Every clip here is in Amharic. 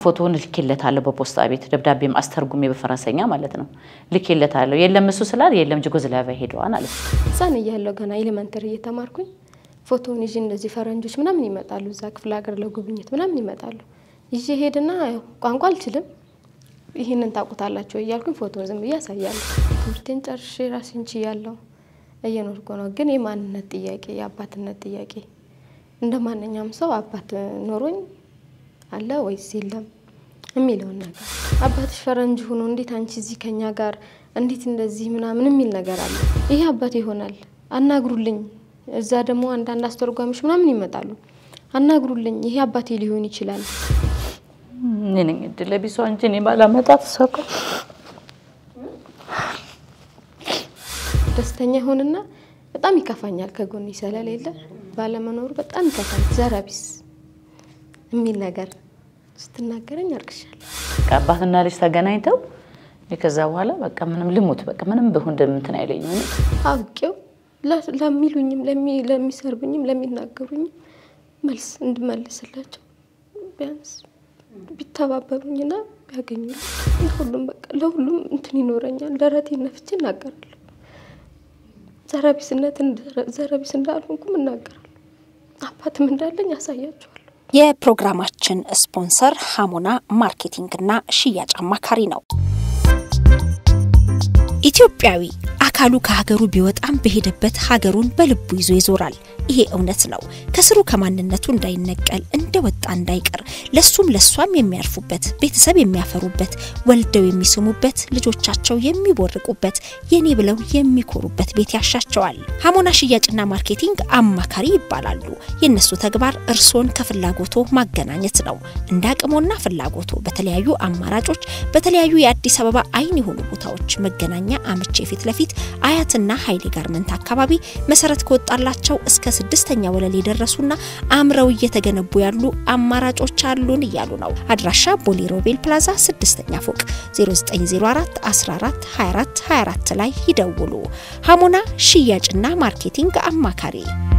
ፎቶውን ልኬለታለሁ በፖስታ ቤት ደብዳቤም አስተርጉሜ በፈረንሰኛ ማለት ነው ልኬለታለሁ። የለም እሱ ስላል የለም ጁጎዝላቪያ ሄደዋል አለ። ህፃን እያለሁ ገና ኤሌመንተሪ እየተማርኩኝ ፎቶውን ይዤ እንደዚህ ፈረንጆች ምናምን ይመጣሉ፣ እዛ ክፍለ ሀገር ለጉብኝት ምናምን ይመጣሉ። ይዤ ሄድና ያው ቋንቋ አልችልም ይህንን ታውቁታላችሁ እያልኩኝ ፎቶውን ዝም ብዬ አሳያለሁ። ትምህርቴን ጨርሼ ራሴን ችያለሁ እየኖርኩ ነው። ግን የማንነት ጥያቄ የአባትነት ጥያቄ እንደ ማንኛውም ሰው አባት ኖሮኝ አለ ወይስ የለም የሚለውን ነገር አባትሽ ፈረንጅ ሆኖ እንዴት አንቺ እዚህ ከኛ ጋር እንዴት እንደዚህ ምናምን የሚል ነገር አለ። ይሄ አባት ይሆናል አናግሩልኝ። እዛ ደግሞ አንዳንድ አስተርጓሚዎች ምናምን ይመጣሉ። አናግሩልኝ፣ ይሄ አባቴ ሊሆን ይችላል። እኔ ነኝ እድለ ቢሷ እንጂ እኔ ባላመጣት ሰው ደስተኛ ይሆንና በጣም ይከፋኛል። ከጎን ስለሌለ ባለመኖሩ በጣም ይከፋኛል። ዘረቢስ የሚል ነገር ስትናገረኝ አርቅሻለሁ። አባትና ልጅ ተገናኝተው ከዛ በኋላ በቃ ምንም ልሙት በቃ ምንም ብሁን እንደምንትን አይለኝም። አውቄው ለሚሉኝም ለሚሰርቡኝም ለሚናገሩኝም መልስ እንድመልስላቸው ቢያንስ ቢተባበሩኝና ቢያገኙ ሁሉም በቃ ለሁሉም እንትን ይኖረኛል። ደረቴን ነፍቼ እናገራለሁ። ዘረቢስነትን ዘረቢስ እንዳልሆንኩም እናገራለሁ። አባትም እንዳለኝ ያሳያቸዋለሁ። የፕሮግራማችን ስፖንሰር ሀሞና ማርኬቲንግና ሽያጭ አማካሪ ነው። ኢትዮጵያዊ አካሉ ከሀገሩ ቢወጣም በሄደበት ሀገሩን በልቡ ይዞ ይዞራል። ይሄ እውነት ነው። ከስሩ ከማንነቱ እንዳይነቀል እንደወጣ እንዳይቀር ለሱም ለሷም የሚያርፉበት ቤተሰብ የሚያፈሩበት ወልደው የሚስሙበት ልጆቻቸው የሚቦርቁበት የኔ ብለው የሚኮሩበት ቤት ያሻቸዋል። ሀሞና ሽያጭና ማርኬቲንግ አማካሪ ይባላሉ። የእነሱ ተግባር እርሶን ከፍላጎቶ ማገናኘት ነው። እንደ አቅሞና ፍላጎቶ በተለያዩ አማራጮች በተለያዩ የአዲስ አበባ አይን የሆኑ ቦታዎች መገናኛ አምቼ ፊት ለፊት አያትና ኃይሌ ጋርመንት አካባቢ መሰረት ከወጣላቸው እስከ ስድስተኛ ወለል የደረሱና አምረው እየተገነቡ ያሉ አማራጮች አሉን እያሉ ነው። አድራሻ ቦሌ ሮቤል ፕላዛ ስድስተኛ ፎቅ 0904 14 24 24 ላይ ይደውሉ። ሀሞና ሽያጭና ማርኬቲንግ አማካሪ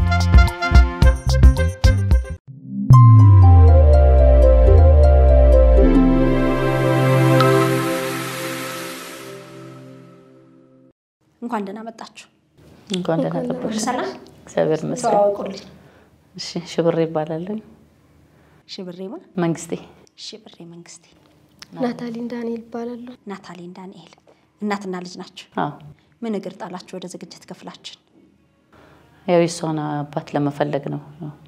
እንኳን ደህና መጣችሁ። እንኳን ደህና ገባሽ። ሰላም እግዚአብሔር ይመስገን። ተዋወቁልኝ። እሺ ሽብሬ ይባላለሁ። ሽብሬማ መንግስቴ ሽብሬ መንግስቴ፣ ናታሊን ዳንኤል ይባላለሁ። ናታሊን ዳንኤል እናትና ልጅ ናቸው። አዎ ምን እግር ጣላችሁ ወደ ዝግጅት ክፍላችን? ያው የሷን አባት ለመፈለግ ነው።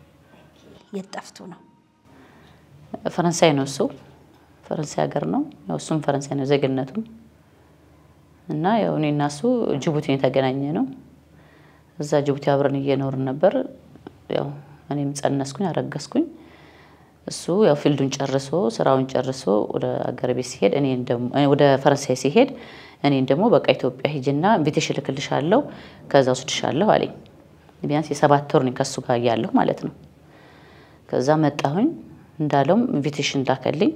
የት ጠፍቶ ነው? ፈረንሳይ ነው እሱ ፈረንሳይ ሀገር ነው። ያው እሱም ፈረንሳይ ነው ዜግነቱም እና ያው እኔ እና እሱ ጅቡቲን የተገናኘ ነው። እዛ ጅቡቲ አብረን እየኖርን ነበር። ያው እኔም ጸነስኩኝ፣ አረገዝኩኝ። እሱ ያው ፊልዱን ጨርሶ ስራውን ጨርሶ ወደ አገር ቤት ሲሄድ እኔ ወደ ፈረንሳይ ሲሄድ እኔን ደግሞ በቃ ኢትዮጵያ ሂጂና ኢንቪቴሽን እልክልሻለሁ ከዛ ወስድሻለሁ አለኝ። ቢያንስ የሰባት ወር ነኝ ከሱ ጋር እያለሁ ማለት ነው። ከዛ መጣሁኝ እንዳለውም ኢንቪቴሽን ላከልኝ።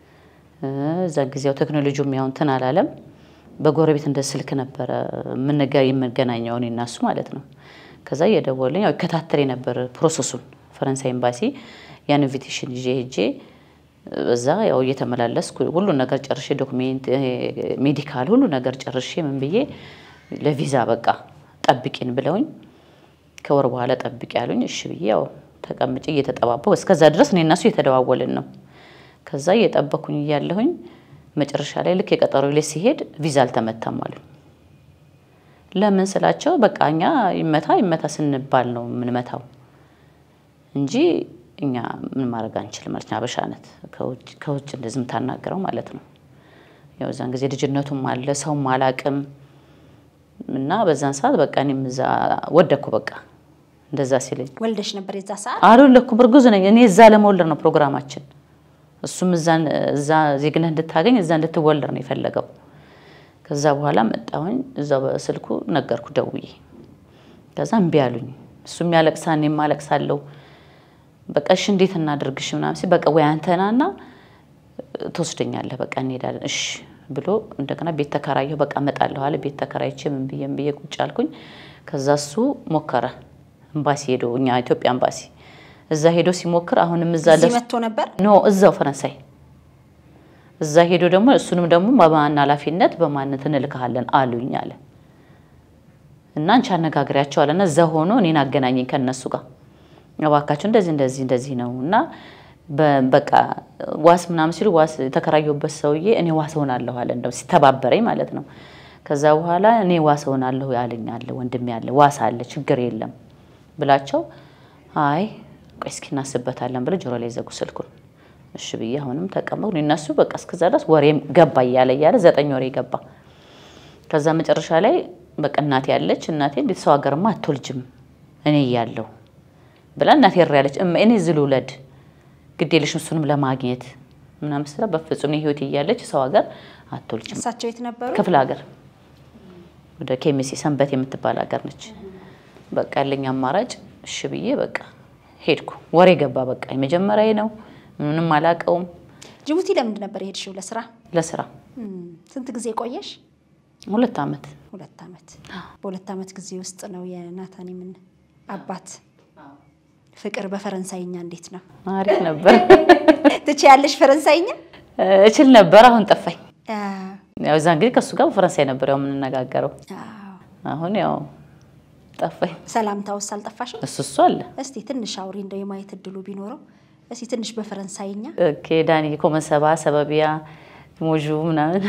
እዛ ጊዜው ቴክኖሎጂውም ያው እንትን አላለም። በጎረቤት እንደ ስልክ ነበረ የምንገናኘው እኔ እና እሱ ማለት ነው። ከዛ እየደወለኝ ያው ይከታተል ነበር ፕሮሰሱን ፈረንሳይ ኤምባሲ ያን ኢንቪቴሽን ይዤ ሄጄ በዛ ያው እየተመላለስኩ ሁሉን ነገር ጨርሼ ዶክሜንት፣ ሜዲካል ሁሉ ነገር ጨርሼ ምን ብዬ ለቪዛ በቃ ጠብቂን ብለውኝ ከወር በኋላ ጠብቂ ያሉኝ። እሺ ብዬ ያው ተቀምጬ እየተጠባበው እስከዛ ድረስ እኔ እና እሱ እየተደዋወልን ነው። ከዛ እየጠበኩኝ እያለሁኝ መጨረሻ ላይ ልክ የቀጠሮ ላይ ሲሄድ ቪዛ አልተመታም አሉ። ለምን ስላቸው በቃ እኛ ይመታ ይመታ ስንባል ነው የምንመታው እንጂ እኛ ምን ማድረግ አንችልም ማለት አበሻነት ከውጭ እንደዚህ የምታናገረው ማለት ነው። ያው እዛን ጊዜ ልጅነቱም አለ ሰውም አላቅም እና በዛን ሰዓት በቃ እኔም እዛ ወደኩ በቃ እንደዛ ሲለኝ ወልደሽ ነበር የዛ ሰዓት? አልወለድኩም፣ እርጉዝ ነኝ እኔ። እዛ ለመወለድ ነው ፕሮግራማችን። እሱም እዛ ዜግነት እንድታገኝ እዛ እንድትወለድ ነው የፈለገው። ከዛ በኋላ መጣሁኝ። እዛ በስልኩ ነገርኩ ደውዬ። ከዛ እምቢ አሉኝ። እሱም ያለቅሳል፣ እኔም አለቅሳለሁ። በቃ እሺ እንዴት እናድርግሽ ምናምን ሲል በቃ ወይ አንተናና ትወስደኛለህ በቃ እንሄዳለን እሺ ብሎ እንደገና ቤት ተከራየሁ። በቃ እመጣለሁ አለ። ቤት ተከራይቼ ምን ብዬ ምን ብዬ ቁጭ አልኩኝ። ከዛ እሱ ሞከረ ኤምባሲ ሄዶ እኛ ኢትዮጵያ ኤምባሲ እዛ ሄዶ ሲሞክር አሁንም እዛ እዚህ መጥቶ ነበር? ኖ እዛው ፈረንሳይ እዛ ሄዶ ደግሞ እሱንም ደግሞ በማን ኃላፊነት በማነት እንልክሃለን አሉኝ አለ እና አንቺ አነጋግሪያቸው አለና እዛ ሆኖ እኔን አገናኘኝ ከነሱ ጋር እባካቸው እንደዚህ እንደዚህ እንደዚህ ነው እና በ- በቃ ዋስ ምናምን ሲሉ ዋስ የተከራየሁበት ሰውዬ እኔ ዋስ ሆናለሁ አለ እንደው ሲተባበረኝ ማለት ነው። ከዛ በኋላ እኔ ዋስ ሆናለሁ ያለኝ አለ ወንድሜ አለ ዋስ አለ ችግር የለም ብላቸው አይ ቆይ እስኪ እናስበታለን ብለው ጆሮ ላይ ዘጉ ስልኩን። እሺ ብዬ አሁንም ተቀመጥኩ። እነሱ በቃ እስከዛ ድረስ ወሬም ገባ እያለ እያለ ዘጠኝ ወሬ ገባ። ከዛ መጨረሻ ላይ በቃ እናቴ ያለች እናቴ እንዴት ሰው ሀገርማ አትወልጅም እኔ እያለሁ ብላ እናቴ ር ያለች እማ እኔ ዝል ውለድ ግድ የለሽም እሱንም ለማግኘት ምናምን ስላ በፍጹም እኔ ህይወት እያለች ሰው ሀገር አትወልጅም እሳቸው የት ነበሩ? ክፍለ ሀገር ወደ ኬሚሴ ሰንበት የምትባል ሀገር ነች። በቃ ያለኝ አማራጭ እሺ ብዬ በቃ ሄድኩ። ወሬ ገባ። በቃ የመጀመሪያ ነው፣ ምንም አላውቀውም። ጅቡቲ ለምንድን ነበር የሄድሽው? ለስራ። ለስራ እም፣ ስንት ጊዜ ቆየሽ? ሁለት ዓመት ሁለት ዓመት። በሁለት ዓመት ጊዜ ውስጥ ነው የናታኒምን አባት ፍቅር በፈረንሳይኛ እንዴት ነው? አሪፍ ነበር። ትችያለሽ ፈረንሳይኛ? እችል ነበር፣ አሁን ጠፋኝ። አ፣ ያው እዛ እንግዲህ ከእሱ ጋር በፈረንሳይ ነበር ያው የምንነጋገረው። አዎ። አሁን ያው ጠፋኝ። ሰላምታውስ አልጠፋሽም? እሱ እሱ አለ እስቲ ትንሽ አውሪ እንደው የማየት እድሉ ቢኖረው እስቲ ትንሽ በፈረንሳይኛ ኦኬ ዳኒ ኮመሰባ ሰበቢያ ሞጁ ምናምን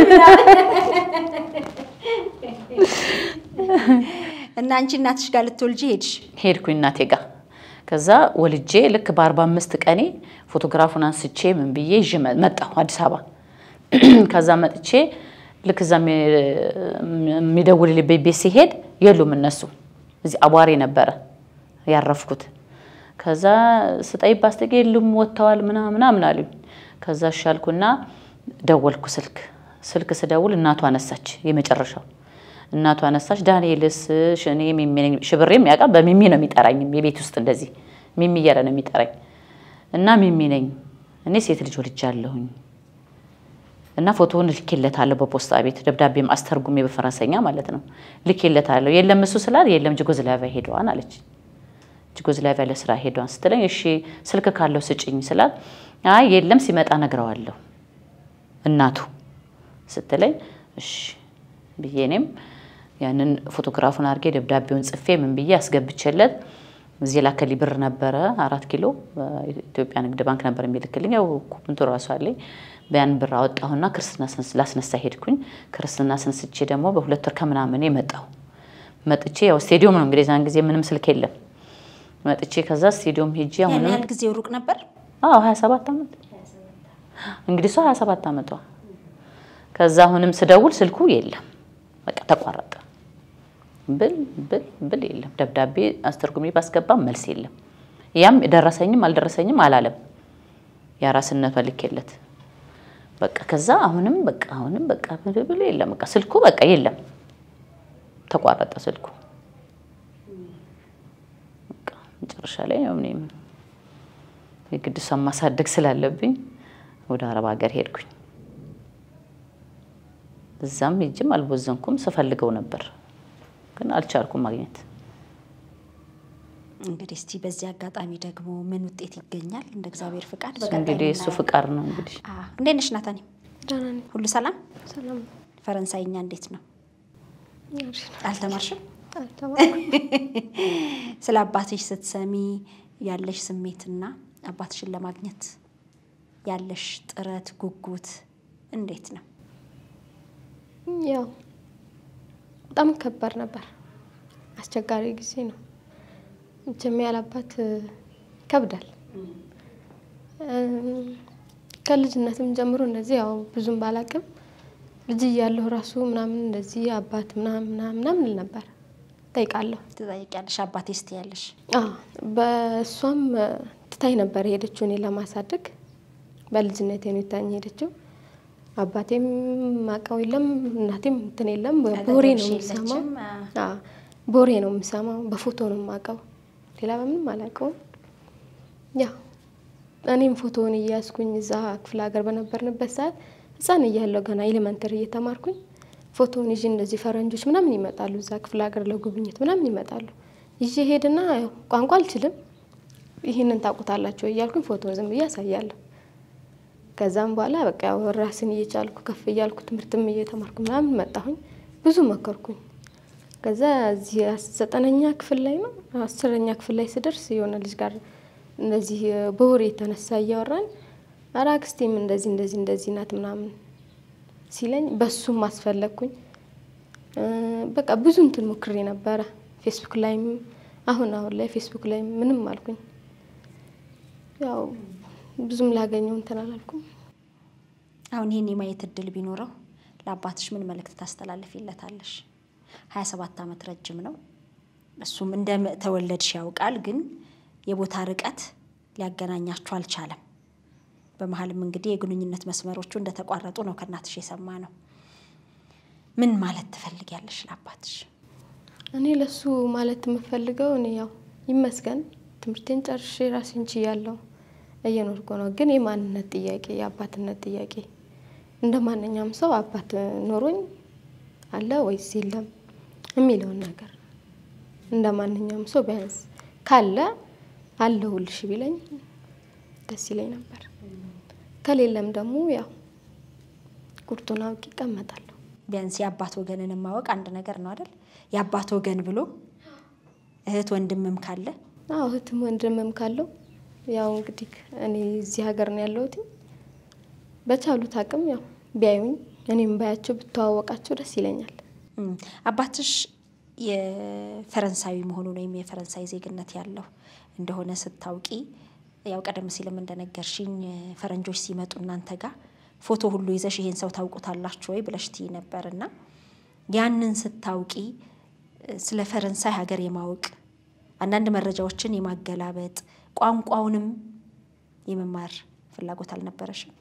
እና አንቺ እናትሽ ጋር ልትወልጂ ሄድሽ። ሄድኩኝ እናቴ ጋር። ከዛ ወልጄ ልክ በአርባ አምስት ቀኔ ፎቶግራፉን አንስቼ ምን ብዬ ይዤ መ- መጣሁ አዲስ አበባ። ከዛ መጥቼ ልክ እዛ የሚደውልልኝ ቤት ሲሄድ የሉም እነሱ። እዚህ አቧሬ ነበረ ያረፍኩት። ከዛ ስጠይቅ ባስጠቂ የሉም ወጥተዋል ምናምን ምናምን አሉኝ። ከዛ እሺ አልኩና ደወልኩ ስልክ ስልክ ስደውል እናቷ አነሳች። የመጨረሻው እናቷ አነሳች። ዳንኤልስ ሽ- እኔ ሚሚ ነኝ። ሽብሬም ያውቃል በሚሚ ነው የሚጠራኝ የቤት ውስጥ እንደዚህ ሚሚ እያለ ነው የሚጠራኝ እና ሚሚ ነኝ እኔ ሴት ልጅ ወልጃለሁኝ እና ፎቶውን ልኬለታለሁ በፖስታ ቤት ደብዳቤም አስተርጉሜ በፈረንሰኛ ማለት ነው ልኬለታለሁ። የለም እሱ ስላል የለም ጅጎዝላቪያ ሄደዋን አለች። ጅጎዝላቪያ ለስራ ሄደዋን ስትለኝ እሺ ስልክ ካለው ስጭኝ ስላል አይ የለም ሲመጣ ነግረዋለሁ እናቱ ስትለኝ እሺ ብዬ እኔም ያንን ፎቶግራፉን አድርጌ ደብዳቤውን ጽፌ ምን ብዬ አስገብቼለት እዚህ ላከሊ ብር ነበረ አራት ኪሎ ኢትዮጵያ ንግድ ባንክ ነበር የሚልክልኝ። ያው ኩንቱ ራሱ አለኝ። ያን ብር አወጣሁና ክርስትና ስንስ- ላስነሳ ሄድኩኝ። ክርስትና ስንስቼ ደግሞ በሁለት ወር ከምናምን መጣሁ። መጥቼ ያው ስቴዲዮም ነው እንግዲህ ዛን ጊዜ ምንም ስልክ የለም። መጥቼ ከዛ ስቴዲዮም ሄጄ ያን አሁንም ያህል ጊዜው ሩቅ ነበር። አዎ 27 ዓመት እንግዲህ እሷ 27 ዓመቷ። ከዛ አሁንም ስደውል ስልኩ የለም፣ በቃ ተቋረጠ። ብል ብል ብል የለም። ደብዳቤ አስተርጉሜ ባስገባም መልስ የለም። ያም ደረሰኝም አልደረሰኝም አላለም። የአራስነቷ ልኬለት በቃ ከዛ አሁንም በቃ አሁንም በቃ ብል ብል የለም። በቃ ስልኩ በቃ የለም፣ ተቋረጠ ስልኩ። በቃ መጨረሻ ላይ ያው እኔም የግድ እሷን ማሳደግ ስላለብኝ ወደ አረብ ሀገር ሄድኩኝ። እዛም ሄጅም አልቦዘንኩም። ስፈልገው ነበር ግን አልቻልኩም ማግኘት። እንግዲህ እስቲ በዚህ አጋጣሚ ደግሞ ምን ውጤት ይገኛል እንደ እግዚአብሔር ፍቃድ እሱ እንግዲህ እሱ ፍቃድ ነው እንግዲህ እንዴት ነሽ ናታኒ? ደህና ነኝ። ሁሉ ሰላም? ሰላም ነው። ፈረንሳይኛ እንዴት ነው? አሪፍ ነው። አልተማርሽም? አልተማርኩም። ስለ አባትሽ ስትሰሚ ያለሽ ስሜትና አባትሽን ለማግኘት ያለሽ ጥረት ጉጉት እንዴት ነው? ያው በጣም ከባድ ነበር። አስቸጋሪ ጊዜ ነው። መቼም ያላባት ይከብዳል። እም፣ ከልጅነትም ጀምሮ እንደዚህ ያው ብዙም ባላቅም ልጅ እያለሁ ራሱ ምናምን እንደዚህ አባት ምናምን ምናምን ምናምን ል ነበር ጠይቃለሁ። ትጠይቂያለሽ? አባቴ ስት ያለሽ አዎ በእሷም ትታኝ ነበር የሄደችው እኔ ለማሳደግ በልጅነቴ ነው የታኝ ሄደችው። አባቴም ማቀው የለም እናቴም እንትን የለም ቦሬ ነው የምሰማው። አዎ ቦሬ ነው የምሰማው፣ በፎቶ ነው የማውቀው፣ ሌላ በምንም አላውቀውም። ያው እኔም ፎቶውን እያያዝኩኝ እዛ ክፍለ ሀገር በነበርንበት ሰዓት ሕፃን እያለሁ ገና ኤሌመንተሪ እየተማርኩኝ ፎቶውን ይዤ እንደዚህ ፈረንጆች ምናምን ይመጣሉ፣ እዛ ክፍለ ሀገር ለጉብኝት ምናምን ይመጣሉ። ይዤ ሄድና ያው ቋንቋ አልችልም፣ ይህንን ታውቁታላችሁ እያልኩኝ ፎቶውን ዝም ብዬ አሳያለሁ። ከዛም በኋላ በቃ ያው ራስን እየቻልኩ ከፍ እያልኩ ትምህርትም እየተማርኩ ምናምን መጣሁኝ። ብዙ መከርኩኝ። ከዛ እዚህ ዘጠነኛ ክፍል ላይ ነው አስረኛ ክፍል ላይ ስደርስ የሆነ ልጅ ጋር እንደዚህ በወሬ የተነሳ እያወራን ኧረ አክስቴም እንደዚህ እንደዚህ እንደዚህ ናት ምናምን ሲለኝ በሱም አስፈለግኩኝ። በቃ ብዙ እንትን ሞክሬ ነበረ። ፌስቡክ ላይም አሁን አሁን ላይ ፌስቡክ ላይ ምንም አልኩኝ። ያው ብዙም ላገኘው እንትን አላልኩም። አሁን ይህን የማየት እድል ቢኖረው ለአባትሽ ምን መልእክት ታስተላልፊለታለሽ? ሀያ ሰባት ዓመት ረጅም ነው። እሱም እንደ ተወለድሽ ያውቃል፣ ግን የቦታ ርቀት ሊያገናኛችሁ አልቻለም። በመሀልም እንግዲህ የግንኙነት መስመሮቹ እንደተቋረጡ ነው ከእናትሽ የሰማ ነው። ምን ማለት ትፈልጊያለሽ ለአባትሽ? እኔ ለሱ ማለት የምፈልገው እኔ ያው ይመስገን ትምህርቴን ጨርሼ ራሴን ችያለሁ እየኖርኩ ነው። ግን የማንነት ጥያቄ የአባትነት ጥያቄ እንደ ማንኛውም ሰው አባት ኖሮኝ አለ ወይስ የለም የሚለውን ነገር እንደ ማንኛውም ሰው ቢያንስ ካለ አለሁልሽ ቢለኝ ደስ ይለኝ ነበር። ከሌለም ደግሞ ያው ቁርጡን አውቄ እቀመጣለሁ። ቢያንስ የአባት ወገንን ማወቅ አንድ ነገር ነው አይደል? የአባት ወገን ብሎ እህት ወንድምም ካለ አዎ እህትም ወንድምም ካለው ያው እንግዲህ እኔ እዚህ ሀገር ነው ያለሁት። በቻሉት አቅም ያው ቢያዩኝ እኔም ባያቸው ብተዋወቃቸው ደስ ይለኛል። እም፣ አባትሽ የፈረንሳዊ መሆኑን ወይም የፈረንሳይ ዜግነት ያለው እንደሆነ ስታውቂ ያው ቀደም ሲልም እንደነገርሽኝ ፈረንጆች ሲመጡ እናንተ ጋር ፎቶ ሁሉ ይዘሽ ይሄን ሰው ታውቁታላችሁ ወይ ብለሽ ትይ ነበር እና ያንን ስታውቂ ስለ ፈረንሳይ ሀገር የማወቅ አንዳንድ መረጃዎችን የማገላበጥ ቋንቋውንም የመማር ፍላጎት አልነበረሽም?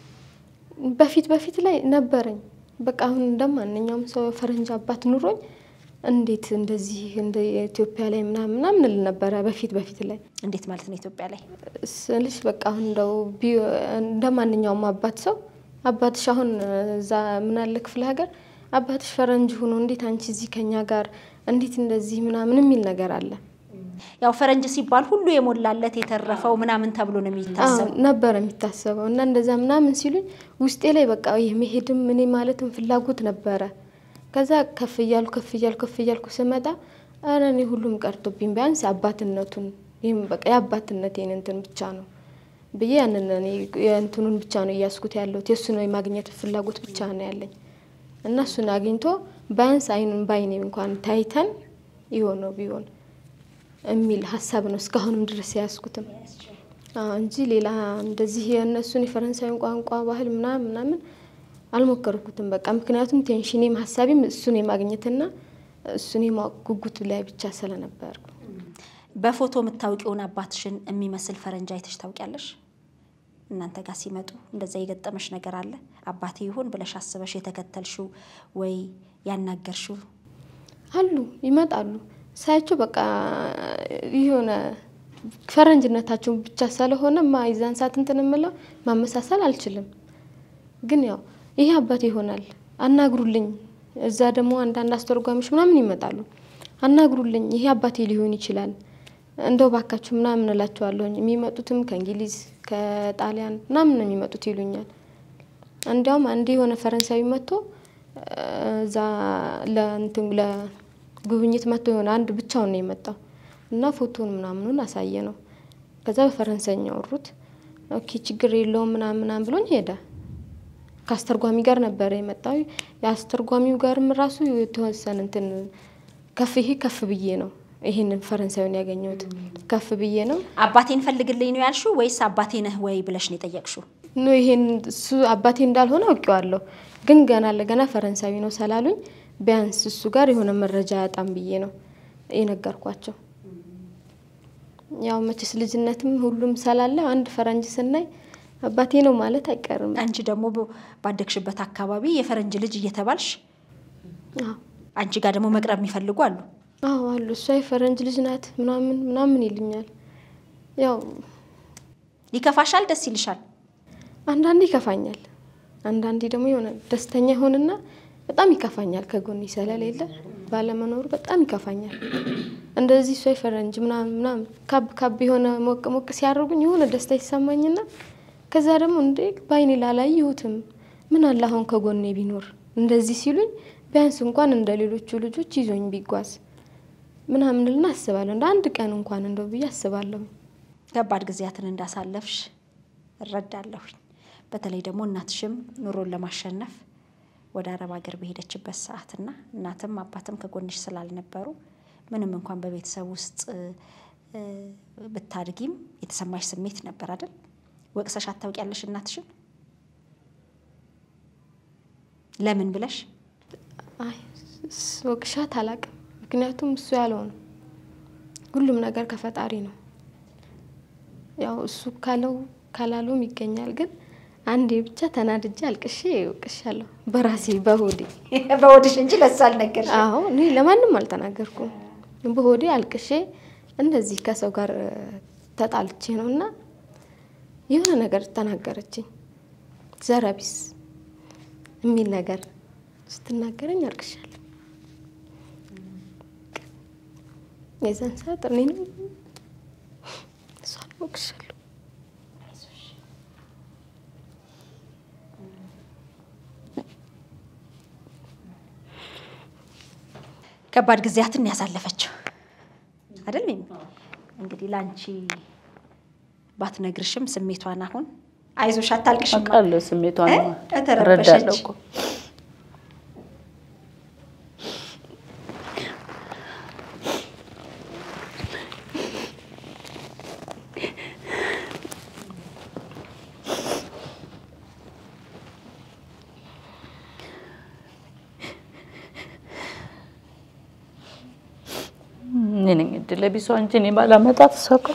በፊት በፊት ላይ ነበረኝ። በቃ አሁን እንደ ማንኛውም ሰው ፈረንጅ አባት ኑሮኝ እንዴት እንደዚህ እንደ ኢትዮጵያ ላይ ምናምን ምናምን እል ነበረ በፊት በፊት ላይ እንዴት ማለት ነው ኢትዮጵያ ላይ ስልሽ በቃ አሁን እንደው ቢ- እንደ ማንኛውም አባት ሰው አባትሽ አሁን እዛ ምን አለ ክፍለ ሀገር አባትሽ ፈረንጅ ሆኖ እንዴት አንቺ እዚህ ከኛ ጋር እንዴት እንደዚህ ምናምን የሚል ነገር አለ ያው ፈረንጅ ሲባል ሁሉ የሞላለት የተረፈው ምናምን ተብሎ ነው የሚታሰብ። አዎ፣ ነበረ የሚታሰበው እና እንደዛ ምናምን ሲሉኝ ውስጤ ላይ በቃ የመሄድም እኔ ማለትም ፍላጎት ነበረ። ከዛ ከፍ እያልኩ ከፍ እያልኩ ከፍ እያልኩ ስመጣ ኧረ እኔ ሁሉም ቀርቶብኝ ቢያንስ አባትነቱን ይህም በቃ የአባትነቴን እንትን ብቻ ነው ብዬ ያንን እኔ የእንትኑን ብቻ ነው እያስኩት ያለሁት የእሱ ነው የማግኘት ፍላጎት ብቻ ነው ያለኝ እና እሱን አግኝቶ ቢያንስ አይኑን በአይኔ እንኳን ታይተን የሆነው ቢሆን የሚል ሀሳብ ነው እስካሁንም ድረስ የያዝኩትም አዎ እንጂ ሌላ እንደዚህ የእነሱን የፈረንሳዩን ቋንቋ ባህል ምናምን ምናምን አልሞከርኩትም። በቃ ምክንያቱም ቴንሽኔም ሀሳቤም እሱን የማግኘትና እሱን የማወቅ ጉጉት ላይ ብቻ ስለነበርኩ በፎቶ የምታውቂውን አባትሽን የሚመስል ፈረንጅ አይተሽ ታውቂያለሽ? እናንተ ጋር ሲመጡ እንደዛ የገጠመሽ ነገር አለ? አባቴ ይሁን ብለሽ አስበሽ የተከተልሽው ወይ ያናገርሽው? አሉ ይመጣሉ። ሳያቸው በቃ የሆነ ፈረንጅነታቸው ብቻ ስለሆነ ማ የዛን ሰዓት እንትን የምለው ማመሳሰል አልችልም። ግን ያው ይሄ አባቴ ይሆናል አናግሩልኝ። እዛ ደግሞ አንዳንድ አስተርጓሚዎች ምናምን ይመጣሉ። አናግሩልኝ፣ ይሄ አባቴ ሊሆን ይችላል እንደው ባካችሁ ምናምን እላቸዋለሁኝ። የሚመጡትም ከእንግሊዝ ከጣሊያን ምናምን ነው የሚመጡት ይሉኛል። እንዲያውም አንዴ የሆነ ፈረንሳዊ መጥቶ እዛ ለእንትን ለጉብኝት መጥቶ የሆነ አንድ ብቻውን ነው የመጣው እና ፎቶን ምናምኑን አሳየ ነው። ከዛ በፈረንሳይኛ ወሩት። ኦኬ ችግር የለውም ምናምን ምናምን ብሎኝ ሄደ። ከአስተርጓሚ ጋር ነበረ የመጣው። የአስተርጓሚው ጋርም ራሱ የተወሰነ እንትን ከፍ ይሄ ከፍ ብዬ ነው ይሄንን ፈረንሳዩን ያገኘሁት ከፍ ብዬ ነው። አባቴን ፈልግልኝ ነው ያልሽው ወይስ አባቴ ነህ ወይ ብለሽ ነው የጠየቅሽው? ኖ ይሄን እሱ አባቴ እንዳልሆነ አውቄዋለሁ፣ ግን ገና ለገና ፈረንሳዊ ነው ስላሉኝ ቢያንስ እሱ ጋር የሆነ መረጃ ያጣም ብዬ ነው የነገርኳቸው። ያው መቼስ ልጅነትም ሁሉም ስላለ አንድ ፈረንጅ ስናይ አባቴ ነው ማለት አይቀርም። አንቺ ደግሞ በ- ባደግሽበት አካባቢ የፈረንጅ ልጅ እየተባልሽ አዎ አንቺ ጋር ደግሞ መቅረብ የሚፈልጉ አሉ። አዎ አሉ። እሷ የፈረንጅ ልጅ ናት ምናምን ምናምን ይሉኛል። ያው ይከፋሻል? ደስ ይልሻል? አንዳንዴ ይከፋኛል፣ አንዳንዴ ደግሞ የሆነ ደስተኛ ይሆንና በጣም ይከፋኛል። ከጎኔ ስለሌለ ባለመኖሩ በጣም ይከፋኛል። እንደዚህ እሷ የፈረንጅ ምናምን ምናምን ካብ ካብ የሆነ ሞቅ ሞቅ ሲያደርጉኝ የሆነ ደስታ ይሰማኝና ከዛ ደግሞ እንዴ በአይኔ ላላየሁትም ምን አለ አሁን ከጎኔ ቢኖር እንደዚህ ሲሉኝ ቢያንስ እንኳን እንደ ሌሎቹ ልጆች ይዞኝ ቢጓዝ ምናምን ልና አስባለሁ። እንደ አንድ ቀን እንኳን እንደው ብዬ አስባለሁ። ከባድ ጊዜያትን እንዳሳለፍሽ እረዳለሁኝ። በተለይ ደግሞ እናትሽም ኑሮን ለማሸነፍ ወደ አረብ ሀገር በሄደችበት ሰዓትና እናትም አባትም ከጎንሽ ስላልነበሩ ምንም እንኳን በቤተሰብ ውስጥ እ፣ ብታድጊም የተሰማሽ ስሜት ነበር አይደል? ወቅሰሽ አታውቂያለሽ እናትሽን? ለምን ብለሽ? አይ ስ- ወቅሻት አላቅም። ምክንያቱም እሱ ያለው ነው። ሁሉም ነገር ከፈጣሪ ነው። ያው እሱ ካለው ካላለውም ይገኛል። ግን አንዴ ብቻ ተናድጄ አልቅሼ ወቅሻለሁ በራሴ በሆዴ። በወድሽ እንጂ ለሱ አልነገርሽ። አዎ እኔ ለማንም አልተናገርኩም። በሆዴ አልቅሼ እንደዚህ ከሰው ጋር እ፣ ተጣልቼ ነው እና የሆነ ነገር ተናገረችኝ። ዘረቢስ የሚል ነገር ስትናገረኝ አልቅሻለሁ። የዛን ሰዓት እኔንም እሷን ወቅሻለሁ። ከባድ ጊዜያትን ያሳለፈችው አይደል? ሚሚ? እንግዲህ ለአንቺ ባትነግርሽም ስሜቷን አሁን አይዞሽ አታልቅሽም አውቃለሁ ስሜቷን እ? ተረበሸች። እረዳለሁ እኮ እኔ ነኝ እድለ ቢሷ እንጂ እኔ ባላመጣት እሷ እኮ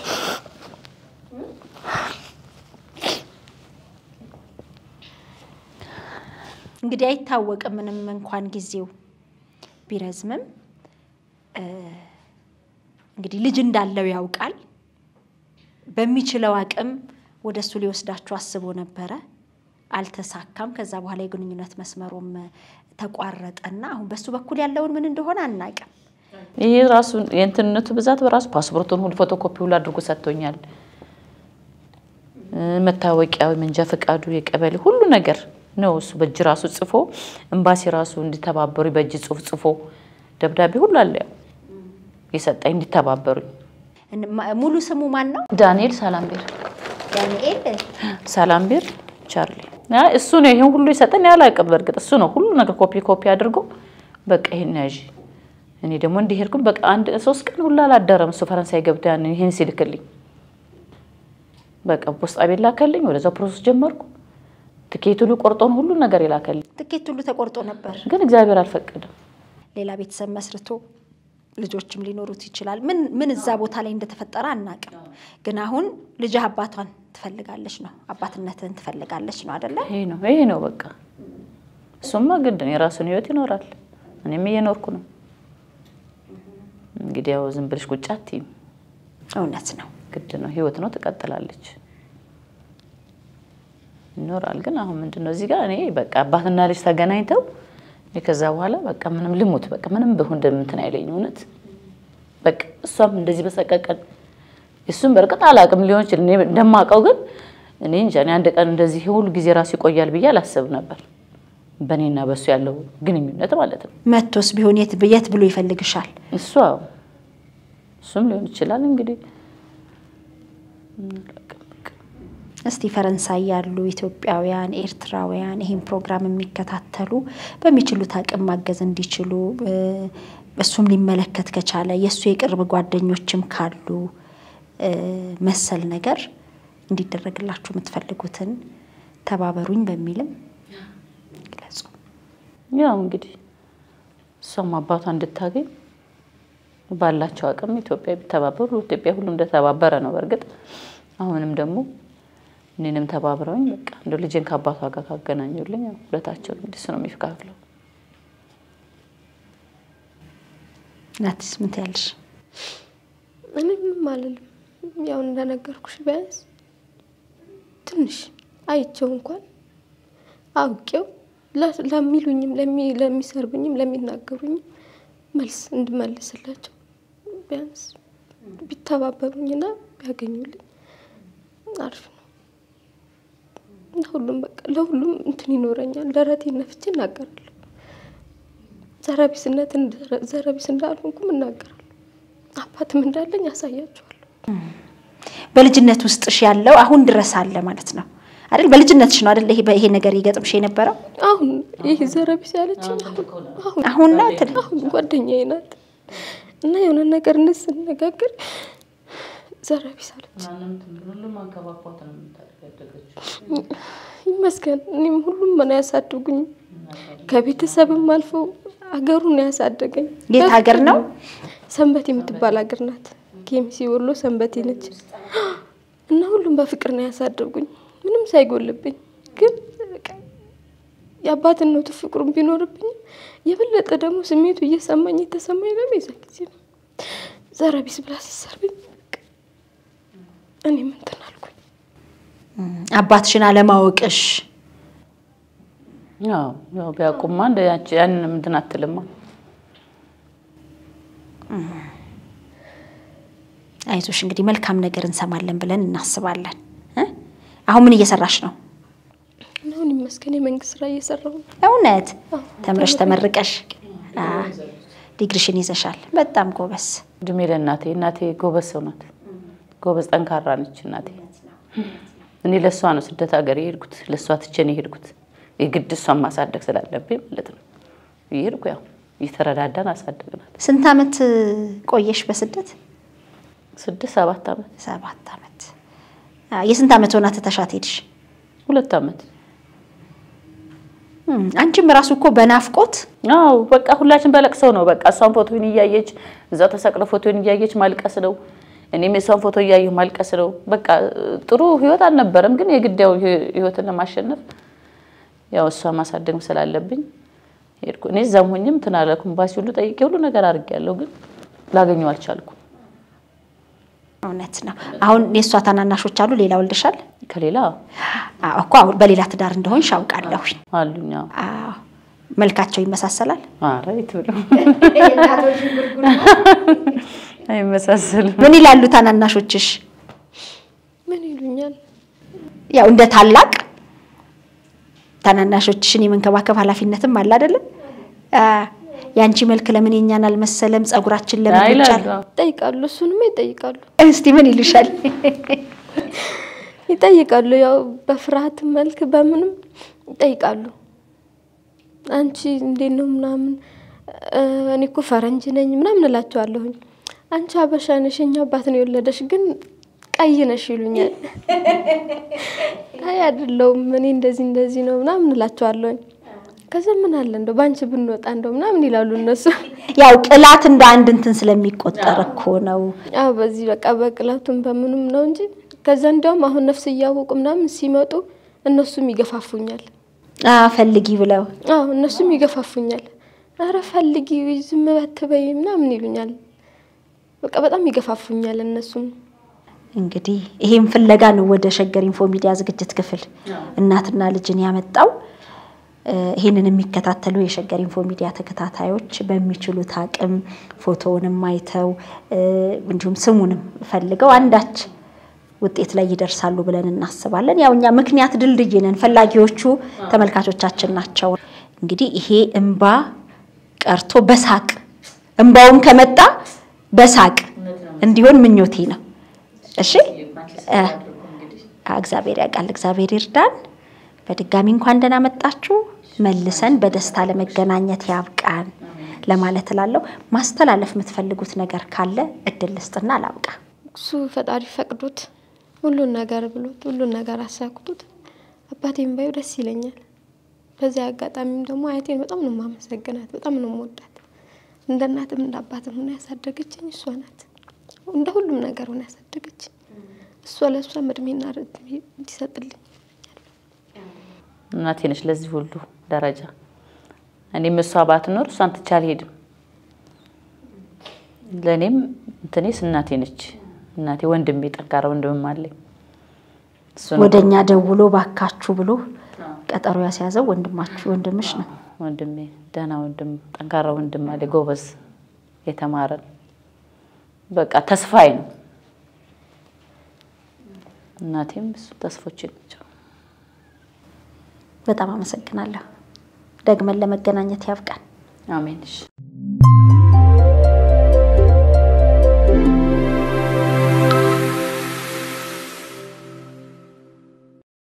እንግዲህ አይታወቅም። ምንም እንኳን ጊዜው ቢረዝምም እ፣ እንግዲህ ልጅ እንዳለው ያውቃል። በሚችለው አቅም ወደ እሱ ሊወስዳችሁ አስቦ ነበረ፣ አልተሳካም። ከዛ በኋላ የግንኙነት መስመሩም ተቋረጠና አሁን በሱ በኩል ያለውን ምን እንደሆነ አናውቅም። ይሄ ራሱ የእንትንነቱ ብዛት በራሱ ፓስፖርቱን ሁሉ ፎቶኮፒ ሁሉ አድርጎ ሰጥቶኛል። እ፣ መታወቂያው፣ መንጃ ፈቃዱ፣ የቀበሌ ሁሉ ነገር ነው እሱ በእጅ ራሱ ጽፎ ኤምባሲ ራሱ እንዲተባበሩ በእጅ ጽሁፍ ጽፎ ደብዳቤ ሁሉ አለ ያው የሰጠኝ እንዲተባበሩኝ። እን- ማ- ሙሉ ስሙ ማን ነው? ዳንኤል ሳላምቤር ዳንኤል ሳላምቤር ቻርሊ ያ እሱ ነው ይሄን ሁሉ የሰጠን። ያላቅም በእርግጥ እሱ ነው ሁሉ ነገር ኮፒ ኮፒ አድርጎ በቃ ይሄን ያዥ። እኔ ደግሞ እንዲሄድኩም በቃ አንድ ሶስት ቀን ሁሉ አላደረም እሱ ፈረንሳይ ገብቶ ያን ይሄን ሲልክልኝ በቃ ፖስጣ ቤት ላከልኝ። ወደዛው ፕሮሰስ ጀመርኩ። ትኬት ሁሉ ቆርጦን ሁሉ ነገር የላከልኝ፣ ትኬት ሁሉ ተቆርጦ ነበር። ግን እግዚአብሔር አልፈቀደም። ሌላ ቤተሰብ መስርቶ ልጆችም ሊኖሩት ይችላል። ምን ምን እዛ ቦታ ላይ እንደተፈጠረ አናቅም። ግን አሁን ልጅህ አባቷን ትፈልጋለች ነው አባትነትህን ትፈልጋለች ነው አደለ? ይሄ ነው ይሄ ነው በቃ እሱማ ግድ ነው። የራሱን ህይወት ይኖራል። እኔም እየኖርኩ ነው። እንግዲህ ያው ዝም ብለሽ ቁጭ አትይም። እውነት ነው። ግድ ነው። ህይወት ነው፣ ትቀጥላለች፣ ይኖራል። ግን አሁን ምንድን ነው እዚህ ጋር እኔ በቃ አባትና ልጅ ተገናኝተው እኔ ከዛ በኋላ በቃ ምንም ልሙት በቃ ምንም ብሆን እንደምትን አይለኝ እውነት በቃ እሷም እንደዚህ በሰቀቀን እሱም በእርግጥ አላውቅም ሊሆን ይችላል። እኔ እንደማውቀው ግን እኔ እንጃ እኔ አንድ ቀን እንደዚህ ሁሉ ጊዜ ራሱ ይቆያል ብዬ አላስብ ነበር። በእኔና በእሱ ያለው ግንኙነት ማለት ነው። መቶስ ቢሆን የት የት ብሎ ይፈልግሻል? እሷ እሱም ሊሆን ይችላል እንግዲህ እስቲ ፈረንሳይ ያሉ ኢትዮጵያውያን፣ ኤርትራውያን ይህን ፕሮግራም የሚከታተሉ በሚችሉት አቅም ማገዝ እንዲችሉ እ፣ እሱም ሊመለከት ከቻለ የእሱ የቅርብ ጓደኞችም ካሉ እ፣ መሰል ነገር እንዲደረግላችሁ የምትፈልጉትን ተባበሩኝ በሚልም ግለጹ። ያው እንግዲህ እሷም አባቷ እንድታገኝ ባላቸው አቅም ኢትዮጵያ ቢተባበሩ ኢትዮጵያ ሁሉም እንደተባበረ ነው። በእርግጥ አሁንም ደግሞ እኔንም ተባብረውኝ በቃ እንደ ልጄን ከአባቷ ጋር ካገናኙልኝ ያው ሁለታቸው እንግዲህ እሱ ነው የሚከፍለው። ናትስ ምን ትያለሽ? እኔ ምንም አልልም። ያው እንደነገርኩሽ ቢያንስ ትንሽ አይቼው እንኳን አውቄው ለ- ለሚሉኝም ለሚ- ለሚሰርቡኝም ለሚናገሩኝም መልስ እንድመልስላቸው ቢያንስ ቢተባበሩኝና ቢያገኙልኝ አሪፍ ነው። ለሁሉም በቃ ለሁሉም እንትን ይኖረኛል። ደረቴን ነፍቼ እናገራለሁ። ዘረቢስነትን ዘረቢስ እንዳልሆንኩም እናገራለሁ። አባትም እንዳለኝ ያሳያቸዋለሁ። በልጅነት ውስጥሽ ያለው አሁን ድረስ አለ ማለት ነው አይደል? በልጅነትሽ ነው አይደል? ይሄ ይሄ ነገር ይገጥምሽ የነበረው አሁን ይህ ዘረቢስ ያለችኝ አሁን አሁን አሁን ናት። አሁን ጓደኛዬ ናት እና የሆነ ነገር እንስ ስነጋገር ዘረቢስ አለች። ይመስገን እኔም ሁሉም ነው ያሳድጉኝ። ከቤተሰብም አልፈው አገሩን ነው ያሳደገኝ። የት ሀገር ነው? ሰንበቴ የምትባል ሀገር ናት። ኬሚሲ ወሎ ሰንበቴ ነች። እና ሁሉም በፍቅር ነው ያሳደጉኝ ምንም ሳይጎልብኝ። ግን በቃ የአባትነቱ ፍቅሩን ቢኖርብኝ የበለጠ ደግሞ ስሜቱ እየሰማኝ የተሰማኝ ደግሞ የዛ ጊዜ ነው። ዘረቢስ ብላ ስትሰርብኝ በቃ እኔም እንትን አልኩኝ። አባትሽን አለማወቅሽ ያው ያው ቢያውቁማ እንደ ያቺ ያንን እንትን አትልማ። አይዞሽ እንግዲህ መልካም ነገር እንሰማለን ብለን እናስባለን። እ? አሁን ምን እየሰራሽ ነው? አሁን ይመስገን የመንግስት ስራ እየሰራሁ ነው። እውነት አዎ፣ ተምረሽ ተመርቀሽ አ፣ ዲግሪሽን ይዘሻል። በጣም ጎበስ። እድሜ ለእናቴ እናቴ ጎበዝ ሰው ናት። ጎበዝ ጠንካራ ነች እናቴ። እኔ ለእሷ ነው ስደት ሀገር የሄድኩት፣ ለእሷ ትቼ ነው የሄድኩት። የግድ እሷን ማሳደግ ስላለብኝ ማለት ነው። የሄድኩ ያው እየተረዳዳን አሳደግናል። ስንት አመት ቆየሽ በስደት? ስድስት ሰባት ዓመት ሰባት አመት። አ፣ የስንት አመት ሆና ትተሻት ሄድሽ? ሁለት ዓመት እም፣ አንቺም ራሱ እኮ በናፍቆት አዎ በቃ ሁላችን በለቅሰው ነው በቃ እሷን ፎቶን እያየች እዛ ተሰቅለ ፎቶን እያየች ማልቀስ ነው። እኔም የሷን ፎቶ እያየሁ ማልቀስ ነው። በቃ ጥሩ ህይወት አልነበረም፣ ግን የግድ ያው ህይወትን ለማሸነፍ ያው እሷ ማሳደግ ስላለብኝ ሄድኩ። እኔ እዛም ሆኜም እንትን አላልኩም። ኤምባሲ ሁሉ ጠይቄ ሁሉ ነገር አድርጌያለሁ፣ ግን ላገኘው አልቻልኩም። እውነት ነው። አሁን የእሷ ታናናሾች አሉ። ሌላ ወልደሻል? ከሌላ አዎ እኮ አሁን በሌላ ትዳር እንደሆንሽ አውቃለሁ። አሉኛ አዎ መልካቸው ይመሳሰላል። ኧረ የት ብሎ አይመሳሰልም። ምን ይላሉ ታናናሾችሽ? ምን ይሉኛል? ያው እንደ ታላቅ ታናናሾችሽን የመንከባከብ ኃላፊነትም አለ አይደለም? አ፣ የአንቺ መልክ ለምን የኛን አልመሰለም? ጸጉራችን ለምን ይቻል? ይላሉ ይጠይቃሉ። እሱንማ ይጠይቃሉ እስቲ ምን ይሉሻል? ይጠይቃሉ። ያው በፍርሃት መልክ በምንም ይጠይቃሉ። አንቺ እንዴት ነው ምናምን እ፣ እኔ እኮ ፈረንጅ ነኝ ምናምን እላቸዋለሁኝ። አንቺ አበሻ ነሽ የኛ አባት ነው የወለደሽ ግን ቀይ ነሽ ይሉኛል። አይ አይደለሁም እኔ እንደዚህ እንደዚህ ነው ምናምን እላቸዋለሁኝ። ከዛ ምን አለ እንደው በአንቺ ብንወጣ እንደው ምናምን ይላሉ እነሱ። ያው ቅላት እንደ አንድ እንትን ስለሚቆጠር እኮ ነው። አዎ በዚህ በቃ በቅላቱም በምኑም ነው እንጂ ከዛ እንዲያውም አሁን ነፍስ እያወቁ ምናምን ሲመጡ እነሱም ይገፋፉኛል። አ፣ ፈልጊ ብለው አዎ እነሱም ይገፋፉኛል። አረ ፈልጊ ዝም በትበይ ምናምን ይሉኛል። በቃ በጣም ይገፋፉኛል እነሱም። እንግዲህ ይሄን ፍለጋ ነው ወደ ሸገር ኢንፎ ሚዲያ ዝግጅት ክፍል እናትና ልጅን ያመጣው። እ፣ ይሄንን የሚከታተሉ የሸገር ኢንፎ ሚዲያ ተከታታዮች በሚችሉት አቅም ፎቶውንም አይተው እ፣ እንዲሁም ስሙንም ፈልገው አንዳች ውጤት ላይ ይደርሳሉ ብለን እናስባለን። ያው እኛ ምክንያት ድልድይ ነን፣ ፈላጊዎቹ ተመልካቾቻችን ናቸው። እንግዲህ ይሄ እንባ ቀርቶ በሳቅ እንባውም ከመጣ በሳቅ እንዲሆን ምኞቴ ነው። እሺ እ፣ እግዚአብሔር ያውቃል። እግዚአብሔር ይርዳን። በድጋሚ እንኳን ደህና መጣችሁ። መልሰን በደስታ ለመገናኘት ያብቃን ለማለት እላለሁ። ማስተላለፍ የምትፈልጉት ነገር ካለ እድል ልስጥና አላብቃ። እሱ ፈጣሪ ፈቅዶት ሁሉን ነገር ብሎት ሁሉን ነገር አሳክቶት አባቴን ባዩ ደስ ይለኛል። በዚያ አጋጣሚም ደግሞ አያቴን በጣም ነው የማመሰግናት፣ በጣም ነው የምወዳት። እንደ እናትም እንደ አባትም ሆና ያሳደገችኝ እሷ ናት። እንደ ሁሉም ነገር ሆና ያሳደገችኝ እሷ ለእሷም እድሜና ርዝሜ እንዲሰጥልኝ እናቴ ነች ለዚህ ሁሉ ደረጃ። እኔም እሷ ባትኖር እሷን ትቼ አልሄድም። ለእኔም እንትኔስ እናቴ ነች። እናቴ ወንድሜ፣ ጠንካራ ወንድምም አለኝ። እሱ ነው ወደ እኛ ደውሎ ባካችሁ ብሎ ቀጠሮ ያስያዘው ወንድማችሁ ወንድምሽ ነው። ወንድሜ፣ ደህና ወንድም፣ ጠንካራ ወንድም አለ፣ ጎበዝ፣ የተማረ ነው። በቃ ተስፋዬ ነው። እናቴም እሱ ተስፎቼ ናቸው። በጣም አመሰግናለሁ። ደግመን ለመገናኘት ያብቃን። አሜን። እሺ